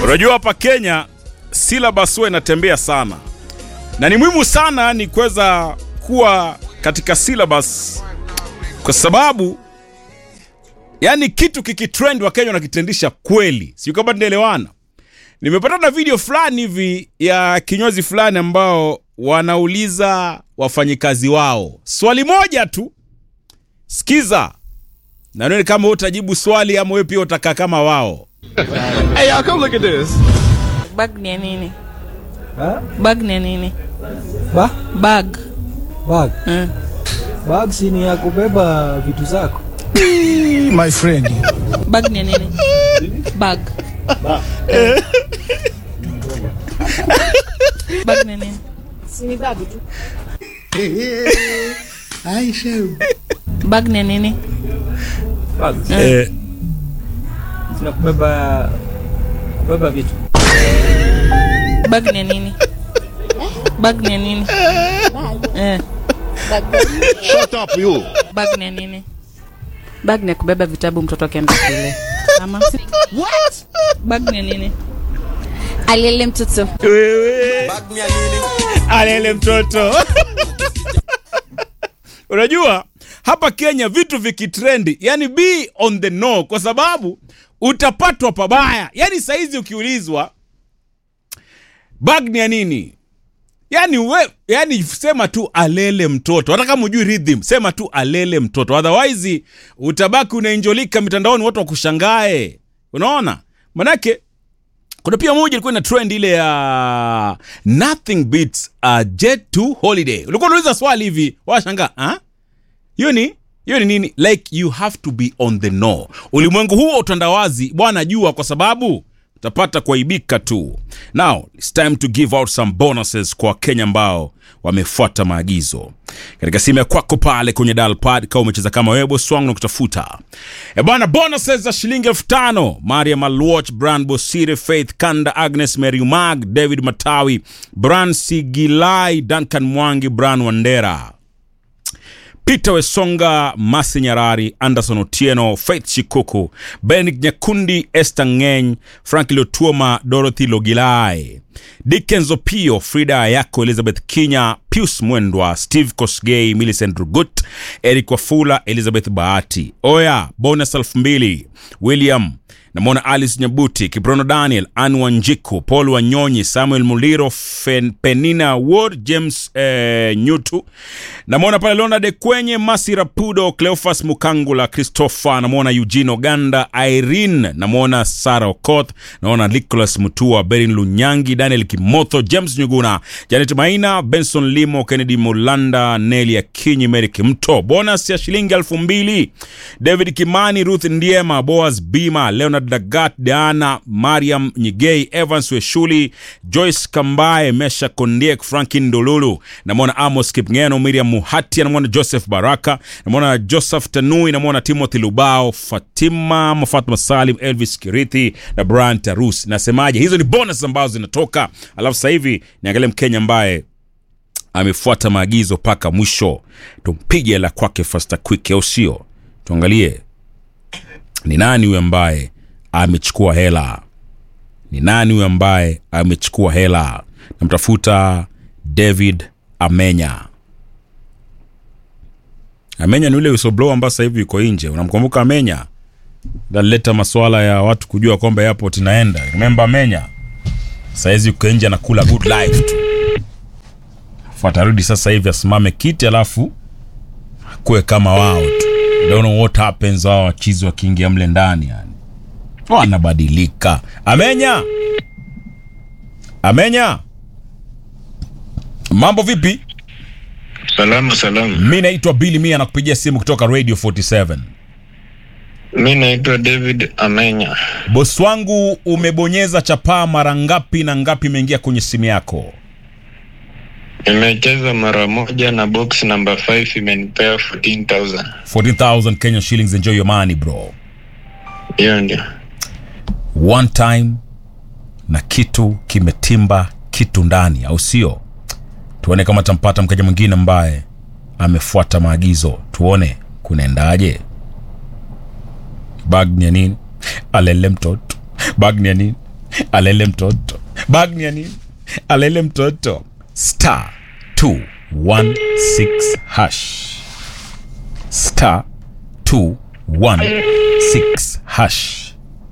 Unajua hapa Kenya syllabus huwa inatembea sana, na ni muhimu sana ni kuweza kuwa katika syllabus, kwa sababu yani kitu kikitrend wa Kenya wanakitendisha kweli, sio kama tunaelewana. Nimepata na video fulani hivi ya kinyozi fulani ambao wanauliza wafanyikazi wao swali moja tu. Sikiza na nione kama wewe utajibu swali ama wewe pia utakaa kama wao. Hey, y'all, come look at this. Bag ni ya nini? Ha? Bag ni ya nini? Ba? Bag. Bag. Mm. Bag si ni ya kubeba vitu zako. My friend. Bag ni ya nini? Bag. Bag ni ya nini? Bag ni ya nini? Bag. Eh, Sina kubeba kubeba vitu. Bag ni ya nini? Bag ni ya nini? Eh. Shut up, you. Bag ni ya nini? Bag ni ya kubeba vitabu mtoto akienda shule. Ama What? Bag ni ya nini? alele mtoto wewe alele mtoto unajua hapa Kenya vitu vikitrendi, yani be on the know, kwa sababu utapatwa pabaya. Yani saizi ukiulizwa bag ni ya nini, yani we, yani sema tu alele mtoto, hata kama ujui rhythm, sema tu alele mtoto, otherwise utabaki unainjolika mitandaoni, watu wakushangae. Unaona, manake kuna pia moja ilikuwa ina trend ile ya nothing beats a jet to holiday. Ulikuwa unauliza swali hivi, washangaa ah, hiyo ni hiyo ni nini? Like you have to be on the know. Ulimwengu huu wa utandawazi bwana, jua kwa sababu utapata kuaibika tu. Now it's time to give out some bonuses kwa Wakenya ambao wamefuata maagizo katika simu ya kwako pale kwenye dial pad, kama umecheza kama wewe boss wangu na kutafuta e bwana, bonuses za shilingi elfu tano Mariam Alwatch, Bran Bosire, Faith Kanda, Agnes Merumag, David Matawi, Bran Sigilai, Duncan Mwangi, Bran Wandera Peter Wesonga, Masi Nyarari, Anderson Otieno, Faith Chikuku, Benik Nyakundi, Esther Ngeny, Frank Lotuoma, Dorothy Logilai, Dickens Opio, Frida Ayako, Elizabeth Kinya, Pius Mwendwa, Steve Kosgei, Millicent Rugut, Eric Wafula, Elizabeth Bahati. Oya, bonus elfu mbili. William namwona alice nyabuti kiprono daniel an wanjiku paul wanyonyi samuel muliro Fen, penina ward james eh, nyutu namwona pale leonard kwenye masi rapudo cleofas mukangula christopher namwona eugene oganda irene namwona sara okoth naona nicholas mutua berin lunyangi daniel kimotho james nyuguna janet maina benson limo kennedy mulanda neli akinyi meri kimto bonus ya shilingi elfu mbili david kimani ruth ndiema boas bima leonard dagat diana mariam nyigei evans weshuli joyce kambae mesha kondiek frankin dolulu namwona amos kipngeno miriam muhati namwona joseph baraka namwona joseph tanui namwona timothy lubao fatima ama fatma salim elvis kirithi na brian tarus nasemaje hizo ni bonus ambazo zinatoka alafu sasa hivi niangalie mkenya ambaye amefuata maagizo mpaka mwisho tumpige la kwake fasta quick au sio tuangalie ni nani huyu ambaye amechukua hela ni nani huyu ambaye amechukua hela namtafuta david amenya amenya ni ule whistleblower ambaye sasa hivi yuko nje unamkumbuka amenya dalileta masuala ya watu kujua kwamba airport inaenda remember amenya sahizi yuko nje anakula good life tu Afu atarudi sasa hivi asimame kiti alafu kuwe kama wao tu I don't know what happens wao wachizi wakiingia mle ndani yani wanabadilika amenya amenya mambo vipi Salama salama. mi naitwa bili mia nakupigia simu kutoka radio 47 Mi naitwa David Amenya. bosi wangu umebonyeza chapaa mara ngapi na ngapi imeingia kwenye simu yako Nimecheza mara moja na box number 5 imenipea 14000. 14000 Kenyan shillings enjoy your money bro Hiyo ndio. one time na kitu kimetimba kitu ndani au sio tuone kama tampata mkaja mwingine ambaye amefuata maagizo tuone kunaendaje bag ni ya nini alele mtoto bag ni ya nini alele mtoto bag ni ya nini alele mtoto star 216 hash star 216 hash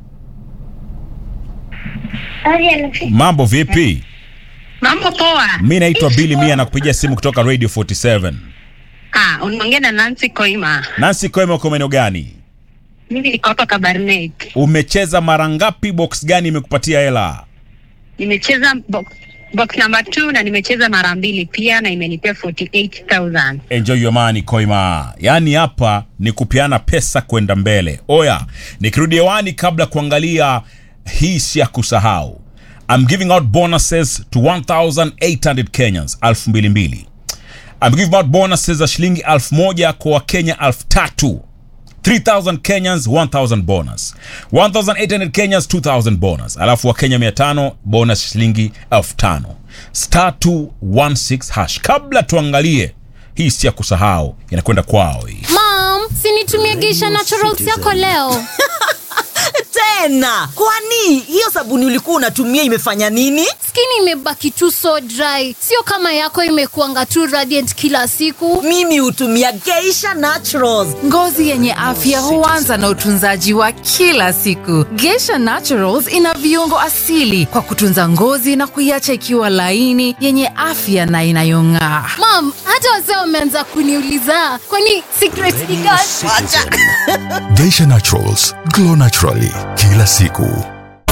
mambo vipi Mambo poa. mi naitwa bili mia na kupigia simu kutoka radio 47 Ah, unaongea na Nancy Koima. nansi koema uko maeneo gani Mimi niko hapa Kabarnet. umecheza mara ngapi box gani imekupatia hela Nimecheza box, box number 2 na nimecheza mara mbili pia na imenipea 48000. enjoy your money koima yaani hapa ni kupeana pesa kwenda mbele oya nikirudi hewani kabla kuangalia hii si ya kusahau I'm giving out bonuses to 1800 kenyans 2200 I'm giving out bonuses za shilingi 1000 kwa wakenya 3000 3000 kenyans 1000 bonus 1800 kenyans 2000 bonus alafu wakenya 500 bonus shilingi 5000 star 216 hash kabla tuangalie hii si ya kusahau inakwenda kwao hii Mom, sinitumie Geisha Naturals yako leo. tena kwani hiyo sabuni ulikuwa unatumia imefanya nini Skin imebaki tu so dry, sio kama yako imekuanga tu radiant kila siku. mimi hutumia geisha naturals Ngozi yenye afya huanza na utunzaji wa kila siku. Geisha Naturals ina viungo asili kwa kutunza ngozi na kuiacha ikiwa laini, yenye afya na inayong'aa. Mom, hata wazee wameanza kuniuliza kwani secret ni gani? Geisha Naturals, glow naturally kila siku.